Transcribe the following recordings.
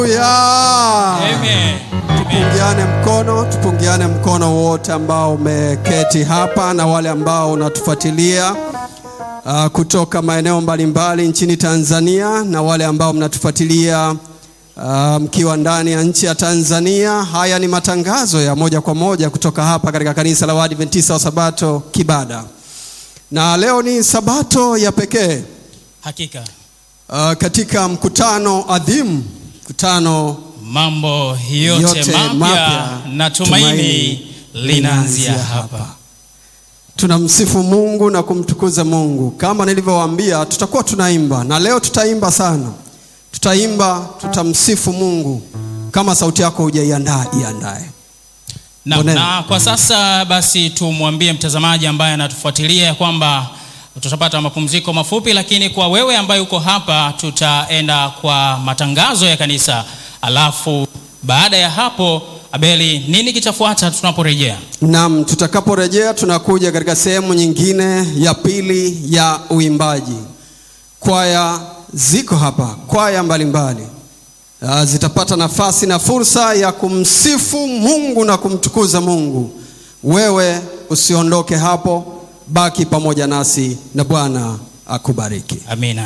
Haleluya. Amen. Amen. Tupungiane mkono, tupungiane mkono wote ambao umeketi hapa na wale ambao unatufuatilia uh, kutoka maeneo mbalimbali nchini Tanzania na wale ambao mnatufuatilia uh, mkiwa ndani ya nchi ya Tanzania. Haya ni matangazo ya moja kwa moja kutoka hapa katika kanisa la Waadventista wa Sabato Kibada, na leo ni Sabato ya pekee Hakika uh, katika mkutano adhimu, mkutano mambo yote, Yote mapya mapya, na tumaini tumaini linaanzia linaanzia hapa. tunamsifu Mungu na kumtukuza Mungu. Kama nilivyowaambia, tutakuwa tunaimba na leo tutaimba sana, tutaimba, tutamsifu Mungu. Kama sauti yako hujaiandaa, iandae. Na, Boneni. na kwa sasa basi tumwambie mtazamaji ambaye anatufuatilia ya kwamba tutapata mapumziko mafupi, lakini kwa wewe ambaye uko hapa tutaenda kwa matangazo ya kanisa, alafu baada ya hapo, Abeli, nini kitafuata tunaporejea? Naam, tutakaporejea tunakuja katika sehemu nyingine ya pili ya uimbaji. Kwaya ziko hapa, kwaya mbalimbali Ah, zitapata nafasi na fursa ya kumsifu Mungu na kumtukuza Mungu. Wewe usiondoke hapo, baki pamoja nasi na Bwana akubariki. Amina.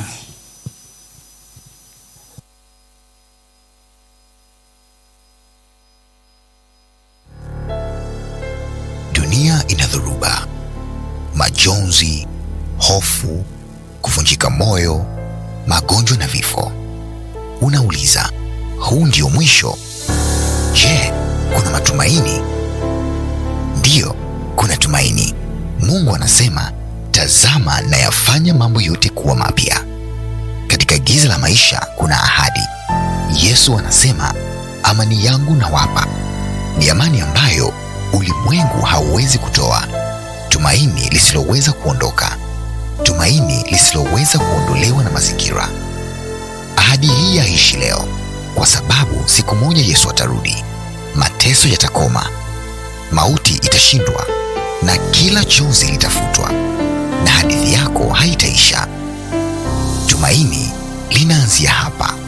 Dunia ina dhoruba, majonzi, hofu, kuvunjika moyo, magonjwa na vifo. Unauliza, huu ndio mwisho? Je, kuna matumaini? Ndiyo, kuna tumaini. Mungu anasema, tazama nayafanya mambo yote kuwa mapya. Katika giza la maisha kuna ahadi. Yesu anasema, amani yangu nawapa, ni amani ambayo ulimwengu hauwezi kutoa, tumaini lisiloweza kuondoka, tumaini lisiloweza kuondolewa na mazingira. Ahadi hii yaishi leo, kwa sababu siku moja Yesu atarudi, mateso yatakoma, mauti itashindwa, na kila chozi litafutwa, na hadithi yako haitaisha. Tumaini linaanzia hapa.